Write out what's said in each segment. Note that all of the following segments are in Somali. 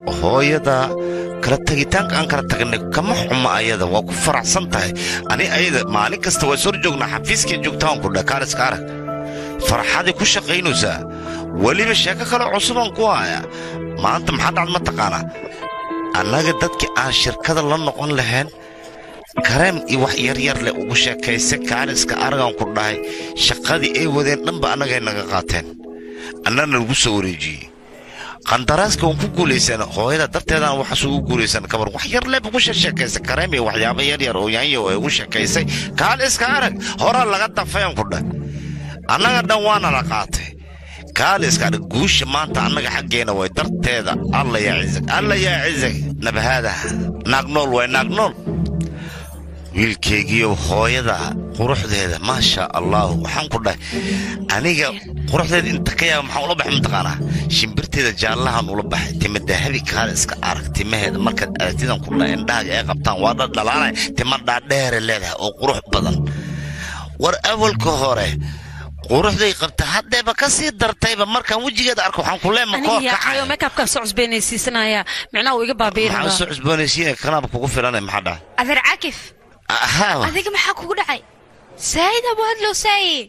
hooyada kala tegitaanka aan kala tagnay kama xuma ayada waa ku faraxsan tahay ani ayada maalin kasta waa sor joognaa xafiiskeen joogtaan ku dhah kaaliska arag farxaday ku shaqaynaysaa weliba sheeko kale cusubaan ku haya maanta maxaa dhacd ma taqaanaa annaga dadkii aan shirkada la noqon lahayn kareem iyo wax yaryar leh ugu sheekaysa kaaliska aragaan ku dhahay shaqadii ay wadeen dhanba annagay naga qaateen annana lagu soo wareejiyey qandaraaska waan ku guulaysan hooyada darteedaan waxaas ugu guulaysan kabar wax yar leeb ugu sheekaysay kareem iyo waxyaabo yaryar oo yaanyo ay ugu sheekaysay kaaliska arag horaa laga dafayan ku dhah annaga dhan waana la qaatay kaaliska arag guusha maanta annaga xaggeena way darteeda alla yaa cizag alla yaa cizag nabahaada naagnool way naagnool wiilkaygiiyo hooyada quruxdeeda maasha allah waxaan ku dhahay aniga quruxdeeda inta ka yaaba maxaan ula baxay mataqaanaa shimbirteeda jaallahan ula baxay tima dahabi kaale iska arag timaheeda markaad aragtidan ku dhahay indhahaaga ay qabtaan waa dha dhalaanay tima dhaadheere leedahay oo qurux badan war awalka hore quruxday qabta haddeeba ka sii dartayba markaan wejigeeda arko waxaan ku leema koo aniga kacay yaaqayo makeabkaan soo cusbaynaysiisanaya micnaha uu iga baabiiraba maxaa soo cusboonaysiinaya kanaaba kugu filanay maxaa dhahay adeer caakif ahaa adiga maxaa kugu dhacay saayid abu hadlow saayid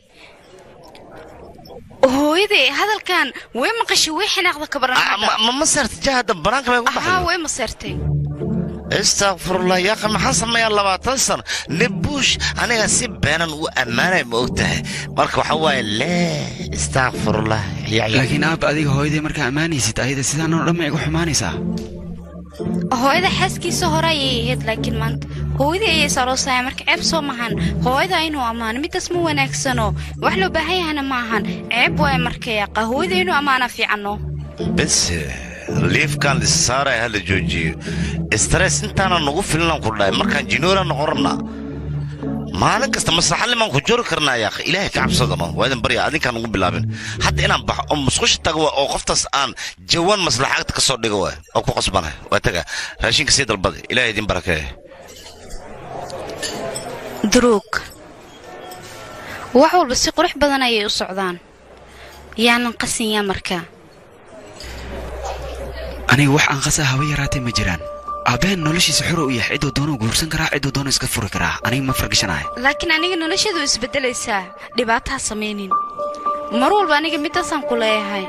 hooyaday hadalkan way maqashay way xinaaqda kabaran Ah, ma- ma ma saarta jahada banaanka bay ugu ahaa baxday way maseertay istakfirullah yaaqi maxaan sameeyaa labaatan sano nebuush aniga si beenan u ammaanay ma og tahay marka waxaa waaye lee istakfirullah laakiin aab adiga hooyaday markaa ammaanaysid ayada sidaanoo dhan ma igu xumaanaysaa hooyada xaaskiisa hore ayay ahayd laakiin maanta hooyadii ayay saroosaya marka ceeb soo mahan hooyada inuu ammaano midaas ma wanaagsano wax loo baahan yahana ma ahan ceeb waay marka yaqa hooyada inuu ammaana fiicano bes liifkan lisaaray hala joojiyo stress intaana nagu filan ku dhahay markaan jinoora noqon rabnaa maalin kasta maslaxalimaan ku jori karnaa yaaqi ilaahay ka cabsadano waa idin barya adinkaan ugu bilaabin hadda inaan baxo oo musqusha tago waa oo qoftaas aan jawaan maslaxaagta ka soo dhigo waay oo ku qasbana waa taga raashinka sii dalbada ilaahay idin barakeeye duruug wax walba si qurux badan ayay u socdaan yaanan qasin yaa markaa aniga wax aan qasaa haba yaraatee ma jiraan aabbaheen noloshiisa xura u yahay cidduu doonuu guursan karaa cidduu doonuu iska furi karaa aniga ma fargashanahay laakiin aniga nolosheedu way isbeddelaysaa dhibaataa samaynin mar walba aniga midaasaan ku leeyahay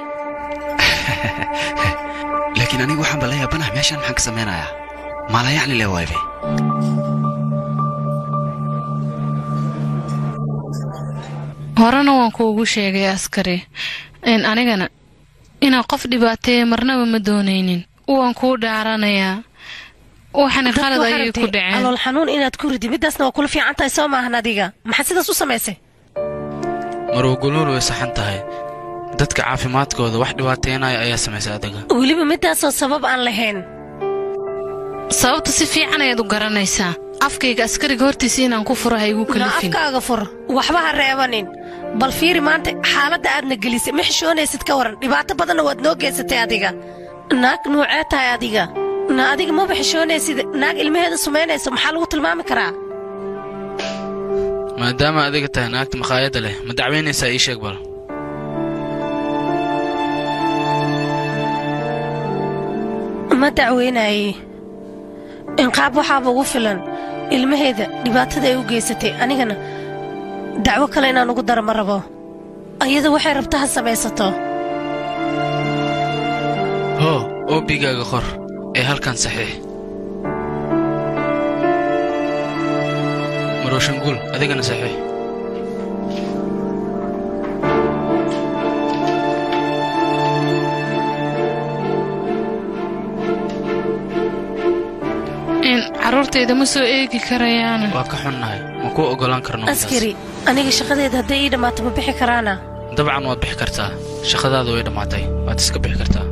laakiin aniga waxaan bala yaabanaha meeshaan maxaan ka samaynayaa maalayacni le waabe horena waan kuugu sheegay askari in anigana inaan qof dhibaateeya marnaba ma doonaynin waan kuu dhaaranayaa waxana qalad ayay ku dhaceen calool xanuun inaad ku ridi midaasna waa kula fiican tahay soo maahan adiga maxaad sidaas u samaysay marwaguluul way saxan tahay dadka caafimaadkooda wax dhibaateynaya ayaa samaysay adiga weliba midaasoo sabab aan lahayn sababta si fiican ayaad u garanaysaa afkayga askariga hortiisa inaan ku furo ha igu na kalifin afkaaga fur waxba ha reebanin bal fiiri maanta xaaladda aadna gelisay ma xishoonaysid ka waran dhibaato badanna waad noo geysatay adiga naag nuucee tahay adiga na adiga maba xishoonaysid naag ilmaheeda sumaynayso maxaa lagu tilmaami karaa maadaama adiga tahay naagta makhaayadda leh ma dacwaynaysaa ii sheeg bal ma dacweynaayey inqaab waxaaba ugu filan ilmaheeda dhibaatada ay u geysatay anigana dacwo kale inaan ugu daro ma rabo ayada waxay rabta ha samaysato hoo oobigaaga qor ee halkan saxiix marooshanguul adigana saxiix in carruurtayda ma soo eegi karayaana waa ka xunnahay ma kuu oggolaan karno midaas. askari aniga shaqadeeda hadday ii dhammaato ma bixi karaana dabcan waad bixi kartaa shaqadaadu way dhammaatay waad iska bixi kartaa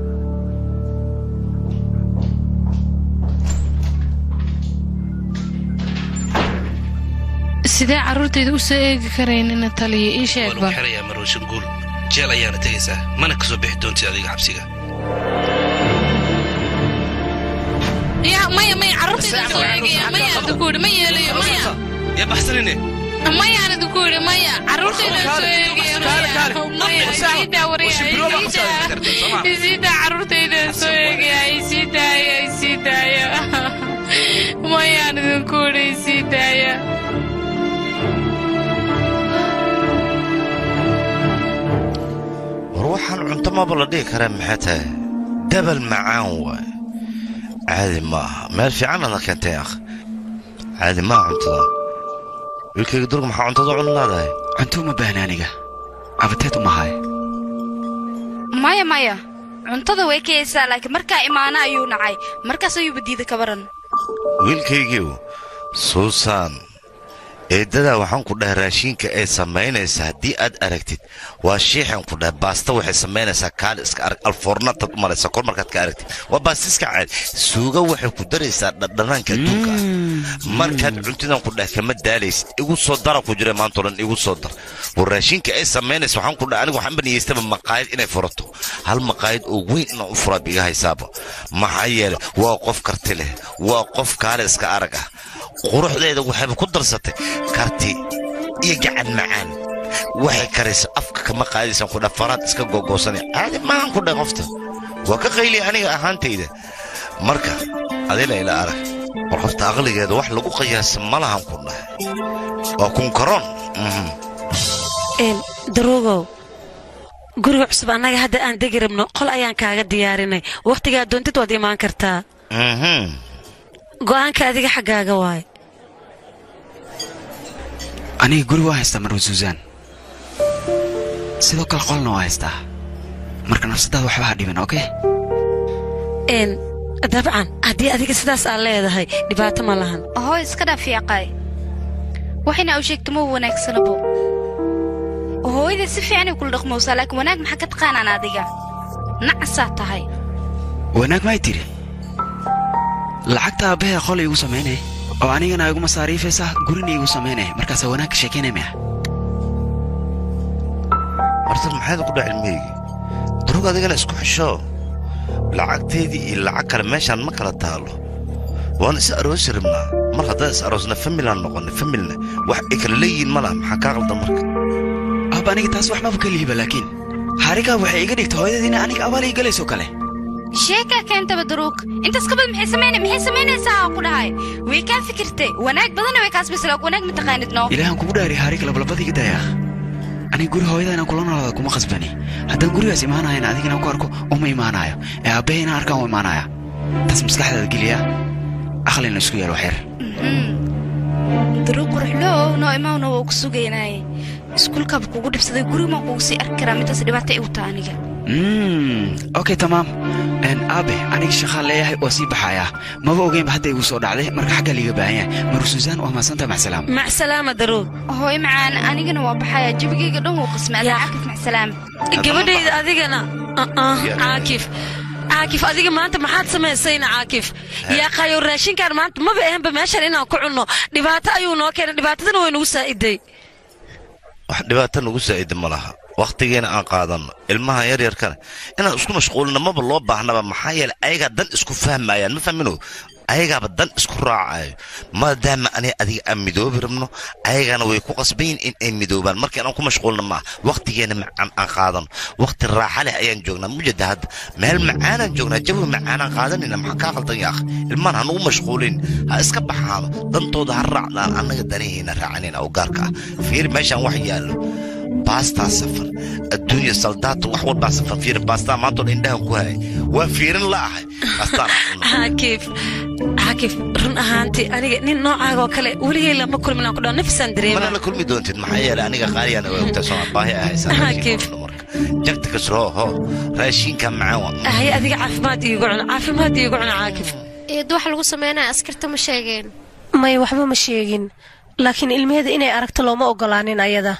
sidee carruurtayda u soo eegi karaynina taliya ii sheeg waan u bal xirayaa marooshan guul jeel ayaana tegaysaa mana ka soo bixi doontid adiga xabsiga ya maya maya carruurtayda soo eegaya maya idinku yidhi ma yeelayo maya yaa baxsanine maya aan idinku yidhi maya carruurtayda soo eegaya maya maya isiidaa waryaa isiidaa isiidaa carruurtayda soo eegaya isiidaa maba la dhihi karaa maxay tahay dabal macaan waay caadi ma aha meel fiicanadna keentay akh caadi ma aha cuntada wiilkayga durga maxaa cuntada cuni laadahay cunto uma baahna aniga abateed uma haay maya maya cuntada way kayaysaa laakiin markaa imaana ayuu nacay markaas ayuuba diida ka baran wiilkaygiiw suusan eeddadaa waxaan ku dhahay raashiinka ay samaynaysa haddii aad aragtid waa shiixan ku dhahay baasta waxay samaynaysaa kaali iska arag alfoornataad u malaysa kor markaad ka aragtid waa baasta iska caadi suuga waxay ku daraysaa dhadhanaanka adduunka ah markaad cuntidan ku dhahay kama daalaysid igu soo dara ku jira maantao dhan igu soo dar war raashiinka ay samaynaysa waxaan ku dhahay anigu waxaan baniyaystaba maqaayad inay furato hal maqaayad oo weyn inaan u furaa biga haysaaba maxaa yeelay waa qof karti leh waa qof kaali iska arag ah quruxdeeda waxayba ku darsatay karti iyo gacan macaan waxay karaysa afka kama qaadaysan ku dhaha faraad iska googoosanay caadi maahan ku dhahay qofta waa ka qayliya aniga ahaantayda marka adina ila arag war qofta aqligeeda wax lagu qiyaasa ma lahan ku dhahay waa kunkaroon mhm. een daruugow guriga cusub annaga hadda aan degi rabno qol ayaan kaaga diyaarinay wakhtigaa doontid waad imaan kartaa Mhm. go'aanka adiga xaggaaga waay aniga guri waa haystaa marwa suusaan sidoo kale qolna waa haystaa marka nafsadaada waxba ha dhibin okey een dabcan haddii adiga sidaas aad leedahay dhibaato ma lahan hooy iska dhaaf yaaqaay waxayna u sheegta ma wanaagsanabo hooyada si fiicanay kula dhaqmowsaa laakiin wanaag maxaa ka taqaanaan adiga nacasaa tahay wanaag maay tiri lacagta aabbahay qol iigu samaynay oo anigana igu masaariifaysa gurina iigu samaynay markaasaa wanaag ka sheekaynay maya horta maxayd ku dhac ilmahaygi durug adigana isku xisho lacagteedii iyo lacag kale meeshaan ma kala taalo waan is aroosi rabnaa mar haddaan is aroosna familaan noqonnay familna wax ay kala leeyihiin ma laha maxaa kaa qaldan marka aabba aniga taas wax maba ka lihiba laakiin harigaa waxay iga dhigtay hooyadiina aniga abaal ii galayso kale sheekaa keentaba daruug intaas kabad maxay samaynay maxay samaynaysaa aan ku dhahay way kaa fikirtay wanaag badana way kaas bislaag wanaag ma taqaanid noo ilaahan kugu dhaari hariga labalabada iga daya aniga guri hooyada inaan kula noolaada kuma khasbani haddaan gurigaas imaanayana adiga inaan ku arko uma imaanayo ee aabbahay inaan arkaan u imaanaya taas maskaxdaada geliya aqlina isku yeel waxyar daruug quruxloow noo imaawna waa ku sugaynaaye iskuulkaaba kugu dhibsaday guriga maan kugu sii arki karaa midaas dhibaata igu taa aniga Mm, okay tamaam Een, aabe aniga shaqaan leeyahay waa sii baxayaa maba ogeynba hadda igu soo dhacday marka xaggaa liiga baahan yahay maru suusaan waa mahadsanta maxsalaam macsalaama daruug hooy macaan anigana waa baxaya jabigayga dhan wuu qismay adaa Yaa. cakif macsalaam gabadhayda adigana uh-uh, Ya. caakif caakif adiga maanta maxaad samaysayna caakif yaa qayow raashinkaan maanta maba ahanba meeshan inaan ku cunno dhibaato ayuu noo keenay dhibaatadana way nagu saa'iday wax dhibaato nagu saa'ida ma laha wakhtigeena aan qaadanno ilmaha yaryarkana inaan isku mashquulina maba loo baahnaba maxaa yeelay ayagaa dan isku fahmayaan ma fahmino ayagaaba dan isku raacayo maadaama ani adiga aan midoobi rabno ayagana way ku qasbayin in ay midoobaan markii aan ku mashquulna maaha wakhtigeena macaan aan qaadano wakhti raaxa leh ayaan joognaa mujada hadda meel macaanaan joognaa jawi macaanaan qaadanayna maxaa kaa qaldan yaakh ilmaan hanugu mashquulin ha iska baxaano dantooda ha raacdaan annaga danihiina raacanayna oo gaarka ah fiiri meeshaan wax yaallo baastaa safar adduunya saldaato wax walbaa safar fiiri baastaa maantoo dhan indhahan ku hayay waa fiirin la ahay baastaan caakif caakif run ahaantii aniga nin noocaagoo kale weligay lama kulmin aan ku dhaho nafisaan mana dareema la kulmi doontid maxaa yeelay aniga qaaliyaana waa ogtaa soo baahi ay haysaa Ah, raashinka Keef. cunno marka jagta kasroo ho raashinka macaan waa hay adiga caafimaad iigu cuna caafimaad iigu cuna caakif eed waxa lagu sameynaya askarta ma sheegeen may waxba ma sheegin laakiin ilmaheeda inay aragto looma ogolaanin ayada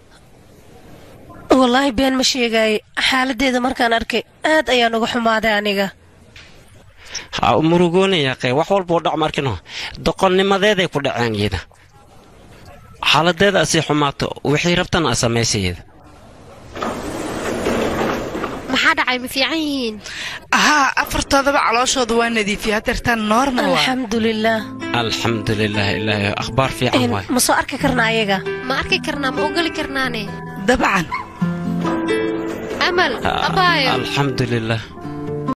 wallaahi been ma sheegaaye xaaladdeeda markaan arkay aad ayaan uga xumaaday aniga ha u murugoonayaqee wax walbuu dhac markino doqonnimadeeday ku dhaceen iyada xaaladeeda asii xumaato wixii rabtana a samaysayada maxaa dhacay ma fiican yihiin haa afartoodaba calooshooda waa nadiifiyey hadeertaan normal waa alxamdulilaah alxamdu lilah ilaahay akhbaar fiican Een, waay ma soo arki karna ayaga ma arki karnaa ma ogoli karnaane dabcan amal abaayo alxamdu lilah